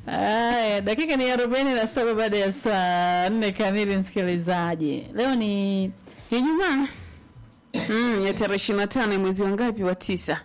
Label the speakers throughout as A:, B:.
A: Aya, dakika ni arobaini na saba baada ya saa nne kamili. Msikilizaji, leo ni Ijumaa
B: Mm, ya tarehe ishirini na tano mwezi wa ngapi wa tisa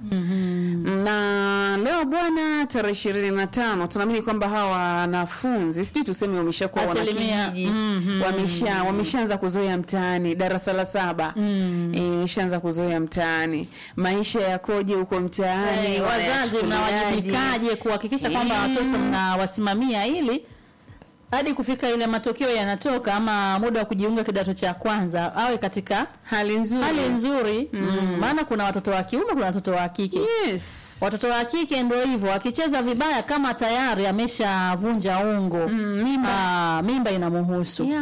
B: na leo bwana tarehe ishirini na tano tunaamini kwamba hawa wanafunzi sijui tuseme wameshakuwa
A: Asilimia,
B: wanakijiji
A: mhm.
B: wamesha wameshaanza kuzoea mtaani darasa la saba
A: Mm.
B: Eh, ishaanza kuzoea mtaani maisha yakoje huko mtaani
A: Eh, wazazi
B: wanayachukuliaje?
A: mnawajibikaje kuhakikisha kwamba
B: Eh.
A: watoto mnawasimamia ili hadi kufika ile matokeo yanatoka ama muda wa kujiunga kidato cha kwanza awe katika
B: hali nzuri
A: hali nzuri mm. maana kuna watoto wa kiume kuna watoto wa kike
B: yes
A: watoto wa kike ndio hivyo akicheza vibaya kama tayari ameshavunja ungo
B: Mm, mimba
A: ah, mimba inamuhusu
B: yeah.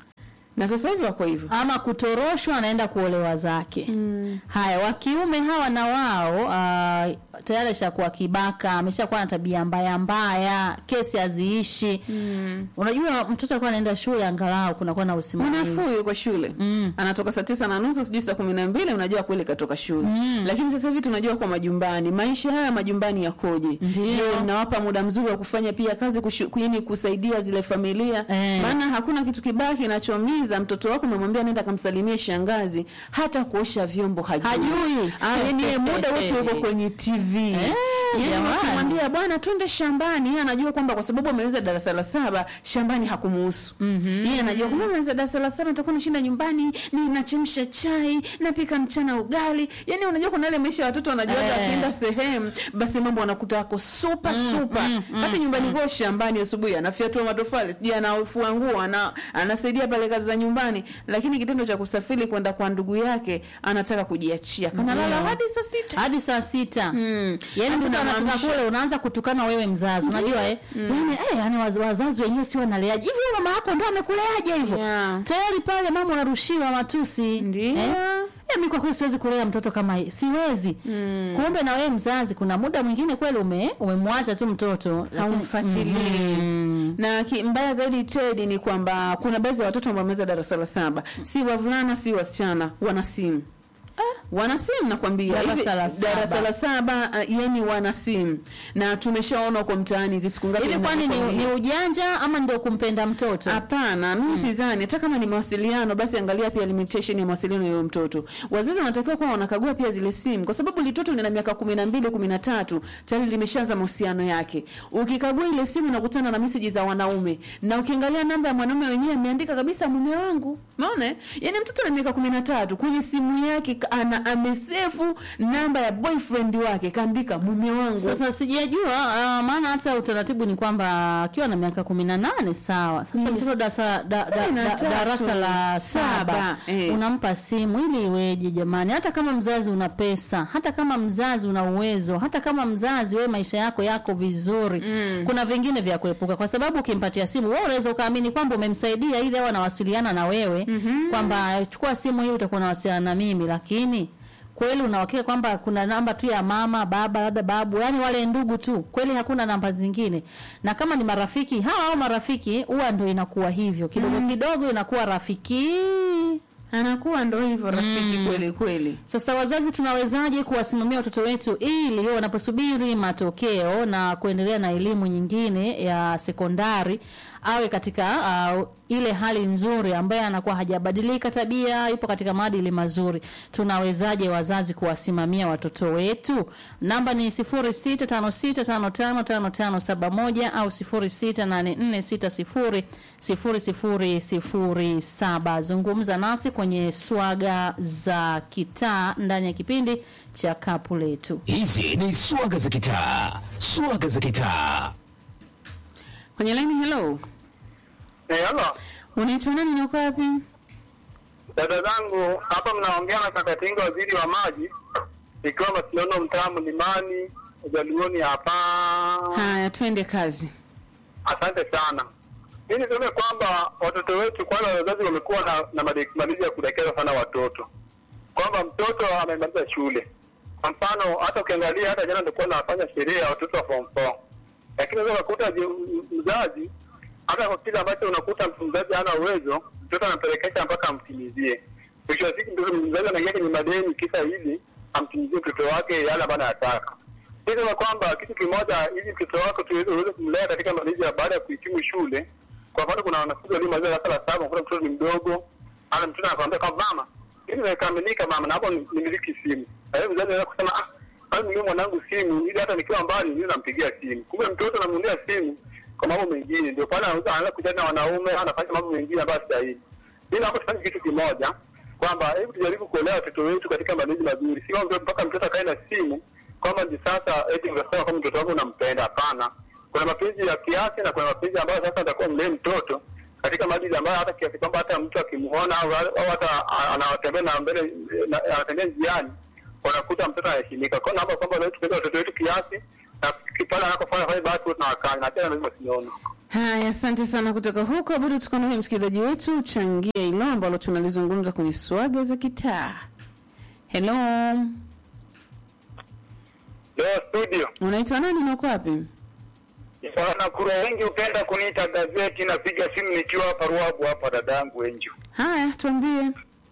B: na sasa hivi wako hivyo
A: ama kutoroshwa anaenda kuolewa zake
B: mm.
A: haya wa kiume hawa na wao uh, tayari ashakuwa kibaka ameshakuwa na tabia mbaya mbaya kesi haziishi
B: Mm.
A: unajua mtoto alikuwa anaenda shule angalau kunakuwa na usimamizi
B: mwanafunzi yuko shule
A: Mm.
B: anatoka saa tisa na nusu sijui saa kumi na mbili unajua kweli katoka shule
A: Mm.
B: lakini sasa hivi tunajua kwa majumbani maisha haya majumbani yakoje
A: Ndio.
B: je mnawapa muda mzuri wa kufanya pia kazi kushu, yani kusaidia zile familia
A: Eh.
B: maana hakuna kitu kibaya kinachomiza mtoto wako umemwambia nenda kamsalimie shangazi hata kuosha vyombo hajui,
A: Hajui.
B: Ah, yani yeye muda wote yuko kwenye tv
A: Eh,
B: yani
A: jamani.
B: ukimwambia bwana twende shambani yeye anajua kwamba kwa sababu ameweza darasa la saba shambani hakumuhusu
A: Mhm.
B: yeye anajua kwamba ameweza darasa la saba nitakuwa nashinda nyumbani ni nachemsha chai napika mchana ugali yani unajua kuna ile maisha ya watoto wanajua
A: Eh.
B: hata akienda sehemu basi mambo anakuta yako super super
A: mm, mm,
B: hata nyumbani kwao shambani asubuhi anafyatua matofali sijui anafua nguo ana, anasaidia pale kazi za nyumbani lakini kitendo cha kusafiri kwenda kwa ndugu yake anataka kujiachia kanalala
A: Ndio.
B: hadi saa sita
A: hadi saa sita
B: Mm.
A: yaani
B: Hadi
A: mtoto anafika
B: unamwamsha.
A: kule unaanza kutukana wewe mzazi unajua eh yaani eh yaani waz- wazazi wenyewe si wanaleaje hivi wewe mama yako ndo amekuleaje hivyo
B: Yeah.
A: tayari pale mama unarushiwa matusi
B: Ndio.
A: eh? Eh, mimi kwa kweli siwezi kulea mtoto kama hii siwezi
B: Mm.
A: kumbe na wewe mzazi kuna muda mwingine kweli ume umemwacha tu mtoto lakini-
B: haumfuatilii
A: Mhm.
B: na ki, mbaya zaidi Teddy ni kwamba kuna baadhi ya watoto ambao wameweza darasa la saba, si wavulana si wasichana, wana simu wana simu nakwambia,
A: Darasa
B: Hivi-
A: la saba.
B: darasa la saba uh, yani wana simu na tumeshaona huko mtaani hizi siku ngapi
A: hivi kwani ni,
B: ninakwambia.
A: ni ujanja ama ndio kumpenda mtoto
B: Hapana, mimi sidhani. Hata kama ni mawasiliano, basi angalia pia limitation ya mawasiliano ya huyo mtoto. Wazazi wanatakiwa kuwa wanakagua pia zile simu, kwa sababu litoto lina miaka kumi na mbili kumi na tatu tayari limeshaanza mahusiano yake. Ukikagua ile simu unakutana na meseji za wanaume, na ukiangalia namba ya mwanaume wenyewe ameandika kabisa mume wangu. Umeona? Yaani mtoto ana miaka kumi na tatu kwenye simu yake ka- ana amesefu namba ya boyfriend wake kaandika mume wangu.
A: sasa sijajua uh, maana hata utaratibu ni kwamba akiwa na miaka kumi na nane sawa sasa
B: Yes.
A: mtoto darasa da, da,
B: Kumi na
A: da,
B: tatu.
A: darasa la saba
B: Saba, eh.
A: unampa simu ili iweje jamani hata kama mzazi una pesa hata kama mzazi una uwezo hata kama mzazi wewe maisha yako yako vizuri
B: Mm.
A: kuna vingine vya kuepuka kwa sababu ukimpatia simu wewe unaweza ukaamini kwamba umemsaidia ili awe anawasiliana na wewe
B: Mhm.
A: kwamba chukua simu hii utakuwa unawasiliana na mimi lakini kweli unahakika kwamba kuna namba tu ya mama baba labda babu yani wale ndugu tu kweli hakuna namba zingine na kama ni marafiki hawa au marafiki huwa ndo inakuwa hivyo kidogo kidogo inakuwa rafiki
B: Anakuwa ndo hivyo rafiki kweli kweli.
A: sasa wazazi tunawezaje kuwasimamia watoto wetu ili wanaposubiri matokeo na kuendelea na elimu nyingine ya sekondari awe katika uh, ile hali nzuri ambaye anakuwa hajabadilika tabia, yupo katika maadili mazuri. Tunawezaje wazazi kuwasimamia watoto wetu? Namba ni 0656555571 au 0684600007. Zungumza nasi kwenye swaga za kitaa ndani ya kipindi cha kapu letu.
C: Hizi ni swaga za kitaa, swaga za kitaa.
B: Kwenye line hello.
D: Eh, halo.
B: Unaitwa nani na uko wapi?
D: Dada zangu hapa mnaongea na kaka Tinga waziri wa maji ikiwa Masinono mtaa Mlimani Ujaluoni hapa.
B: Haya, twende kazi.
D: Asante sana. Mimi niseme kwamba watoto wetu kwanza, wazazi wamekuwa na, na made- malezi ya kudekeza sana watoto, kwamba mtoto amemaliza shule. Kwa mfano hata ukiangalia, hata jana nilikuwa nafanya sherehe ya watoto wa form 4 lakini unaweza kukuta je- m- mzazi hata kwa kile ambacho unakuta mzazi hana uwezo, mtoto anampelekesha mpaka amtimizie. Mwisho wa siku mtoto mzazi anaingia kwenye madeni kisa hivi amtimizie mtoto wake yale ambayo anataka. Nisema kwamba kitu kimoja, ili mtoto wako tuweze uweze kumlea katika malezi ya baada ya kuhitimu shule. Kwa mfano, kuna wanafunzi waliomaliza darasa la saba, kuna mtoto ni mdogo, ana mtoto anakwambia kwamba mama, mimi nimekamilika mama, na hapo nimiliki simu. Na hiyo mzazi anaweza kusema ah, basi mimi mwanangu simu, ili hata nikiwa mbali niwe nampigia simu. Kumbe mtoto anamulia simu kwa mambo mengine, ndio pale anaweza anaanza kucheza na wanaume, anafanya mambo mengine ambayo stahili. Mimi naomba tufanye kitu kimoja kwamba hebu tujaribu kuolea watoto wetu katika malezi mazuri, si kwamba mpaka mtoto akae na simu kwamba ni sasa eti unasema kama mtoto wako unampenda. Hapana, kuna mapenzi ya kiasi na kuna mapenzi ambayo sasa atakuwa mlee mtoto katika maadili ambayo hata kiasi kwamba hata mtu akimuona au au hata a- anatembea na mbele na- anatembea njiani unakuta mtoto anaheshimika. Kwa hiyo naomba kwamba leo tupende watoto wetu kiasi na pale anapofanya fanya basi tuwe tunawakanya na tena lazima tunaona
B: Haya, asante sana kutoka huko. Bado tuko na huyu msikilizaji wetu, changia hilo ambalo tunalizungumza kwenye swaga za kitaa. Hello,
D: leo studio
B: unaitwa nani na uko wapi?
D: wanakura wengi hupenda kuniita gazeti. Napiga simu nikiwa hapa Ruabu hapa, dadangu Enjo.
B: Haya, tuambie.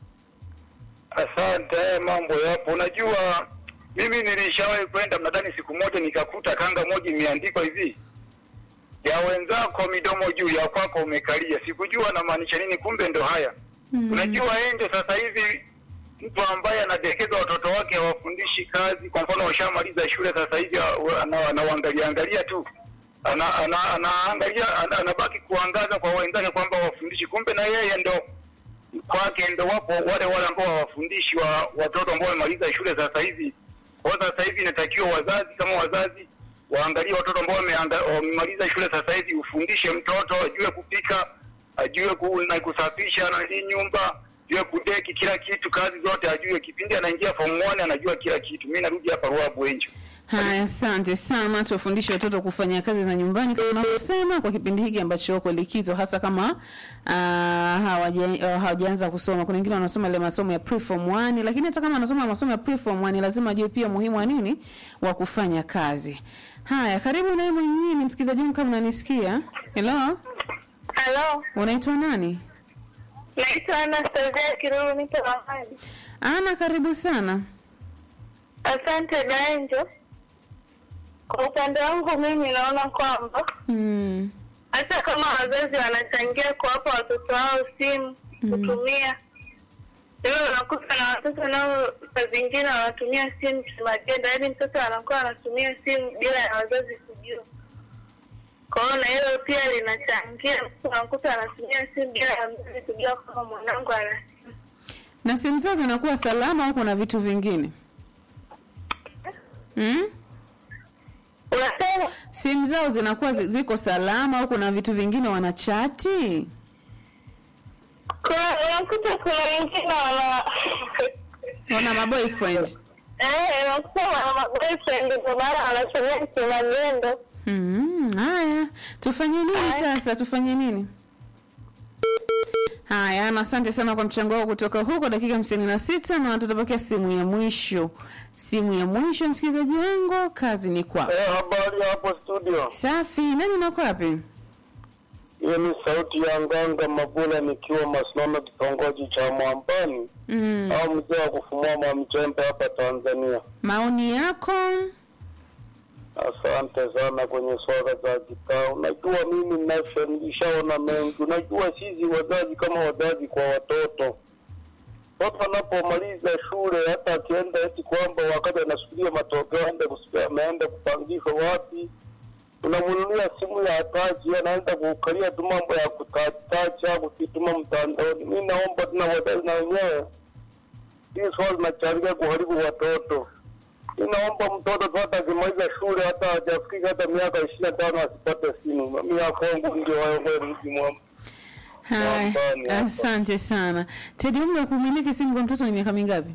D: Asante, mambo yapo. Unajua, mimi nilishawahi kwenda mnadani siku moja nikakuta kanga moja imeandikwa hivi ya wenzako midomo juu ya kwako umekalia. Sikujua anamaanisha nini, kumbe ndo haya.
B: Mm.
D: Unajua Enjo, sasa hivi mtu ambaye anadekeza watoto wake hawafundishi kazi. Kwa mfano, washamaliza shule sasa hivi wa- ana- anawaangalia angalia tu ana, ana, anaangalia ana, anabaki kuangaza kwa wenzake kwamba wafundishi, kumbe na yeye ndo kwake ndo wapo wale wale ambao hawafundishi wa watoto ambao wamemaliza shule sasa hivi. Kwa hiyo sasa hivi inatakiwa wazazi kama wazazi waangalie watoto ambao wameanga- wamemaliza shule sasa hivi, ufundishe mtoto ajue kupika, ajue ku, na kusafisha na hii nyumba, ajue kudeki kila kitu, kazi zote ajue. Kipindi anaingia form 1 anajua kila kitu. Mimi narudi hapa Ruabu Enjo.
B: Haya, asante sana. Tuwafundishe watoto kufanya kazi za nyumbani kama unavyosema, kwa kipindi hiki ambacho wako likizo, hasa kama uh, hawaja- uh, hawajaanza kusoma. Kuna wengine wanasoma ile masomo ya preform 1, lakini hata kama wanasoma masomo ya preform 1 lazima ajue pia muhimu wa nini wa kufanya kazi. Haya, karibu naye mwingine msikilizaji wangu, kama unanisikia. Hello,
E: Halo,
B: unaitwa nani?
E: naitwa Anastasia Kiruru, nipo Amani.
B: Ana, karibu sana.
E: Asante Daenjo. Kwa upande wangu mimi naona kwamba
B: Mm.
E: hata kama wazazi wanachangia kuwapa watoto wao simu kutumia, leo unakuta na watoto nao saa zingine wanatumia simu kimagendo, yaani mtoto anakuwa anatumia simu bila ya wazazi kujua. Kwa hiyo na hilo pia linachangia, mtu unakuta anatumia simu bila ya mzazi kujua kama mwanangu ana simu.
B: Na simu zao zinakuwa salama au kuna vitu vingine? Mm?
E: Unasema
B: simu zao zinakuwa zi- ziko salama au kuna vitu vingine wanachati?
E: kuna unakuta kuna wengine wana
B: Wana maboyfriend.
E: eh, unakuta wana maboyfriend ndio maana wanatumia kimagendo.
B: Mm, haya, tufanye nini sasa? Tufanye nini? Haya, na asante sana kwa mchango wako kutoka huko, dakika hamsini na sita na tutapokea simu ya mwisho. Simu ya mwisho, msikilizaji wangu, kazi ni kwako.
D: Eh, habari hapo studio.
B: Safi, nani nako wapi?
D: Hiyo ni sauti ya Nganga Mabula nikiwa Masimama, kitongoji cha Mwambani
B: Mm.
D: au mzee wa kufumua Mwamchembe hapa Tanzania.
B: Maoni yako?
D: Asante sana kwenye swala za kitaa. Unajua mimi nafsa nilishaona mengi. Unajua sisi wazazi kama wazazi kwa watoto, mtoto anapomaliza shule, hata akienda eti kwamba wakati anasubiria matokeo aende kusikia ameenda kupangishwa wapi, unamnunulia simu ya tachi, anaenda kukalia tu mambo ya kutatacha kukituma mtandaoni. Mi naomba tuna wazazi na wenyewe, hii swala linachangia kuharibu watoto inaomba mtoto tu hata akimaliza shule hata hajafika hata miaka ishirini na tano asipate simu. Mi akongu ndio wawe mji mwema.
B: Haya,
D: Nyumbani hapa.
B: asante sana. Tedi, umri wa kumiliki simu kwa mtoto ni miaka mingapi?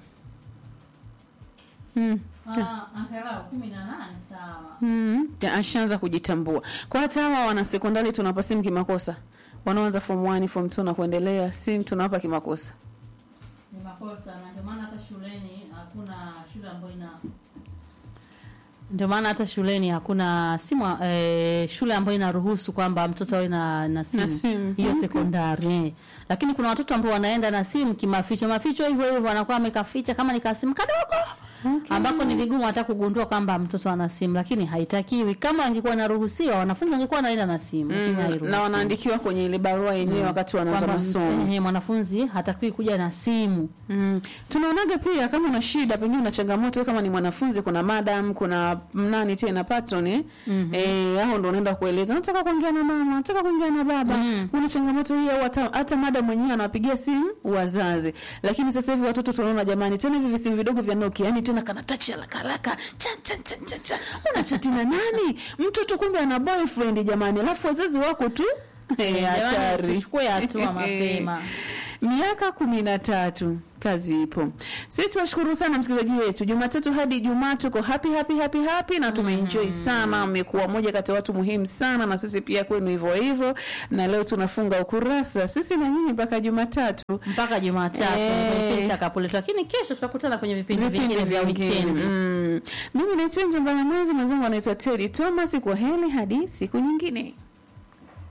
B: Mm.
A: Ah, angalau kumi na nane sawa.
B: Mm. Ja, Ashaanza kujitambua. Kwa hata hawa wana sekondari tunawapa simu kimakosa, wanaoanza form 1 form 2 na kuendelea, simu tunawapa kimakosa.
A: Ni makosa na ndio maana hata shuleni hakuna shule ambayo ina ndio maana hata shuleni hakuna simu eh, shule ambayo inaruhusu kwamba mtoto awe na, na simu,
B: simu.
A: hiyo
B: Okay.
A: sekondari eh. Lakini kuna watoto ambao wanaenda na simu kimaficho maficho hivyo hivyo, anakuwa amekaficha kama ni kasimu kadogo
B: Okay.
A: ambako ni vigumu hata kugundua kwamba mtoto ana simu, lakini haitakiwi. Kama angekuwa naruhusiwa, wanafunzi wangekuwa wanaenda na simu, lakini
B: Mm,
A: hairuhusiwi.
B: na wanaandikiwa kwenye ile barua yenyewe wakati wanaanza
A: kwamba
B: masomo.
A: mtu- ehe, mwanafunzi hatakiwi kuja na simu.
B: Mm. Tunaonaga pia kama una shida pengine una changamoto kama ni mwanafunzi kuna madam kuna nani tena patron eh mm-hmm. eh hao ndo unaenda kueleza nataka kuongea na mama nataka kuongea na baba
A: Mm.
B: una changamoto hii au hata, hata madam mwenyewe anawapigia simu wazazi lakini sasa hivi watoto tunaona jamani tena hivi visimu vidogo vya Nokia yani tena kana touch haraka haraka chan chan chan chan, chan. una chati na nani mtoto kumbe ana boyfriend jamani alafu wazazi wako tu Eh,
A: Jamani,
B: hatari
A: tuchukue hatua mapema.
B: miaka kumi na tatu kazi ipo sisi tunashukuru sana msikilizaji wetu jumatatu hadi ijumaa tuko happy happy happy happy na tumeenjoy sana mmekuwa moja kati ya watu muhimu sana na sisi pia kwenu hivyo hivyo na leo tunafunga ukurasa sisi na nyinyi mpaka jumatatu
A: mpaka Jumatatu
B: Eh.
A: ndio kipindi cha Kapuletu, lakini kesho tutakutana kwenye vipindi
B: vipindi
A: vingine
B: vya
A: vya
B: wikendi
A: wikendi.
B: mm. mimi naitwa nje mbala mwezi mwenzangu anaitwa teri thomas kwa heli hadi siku nyingine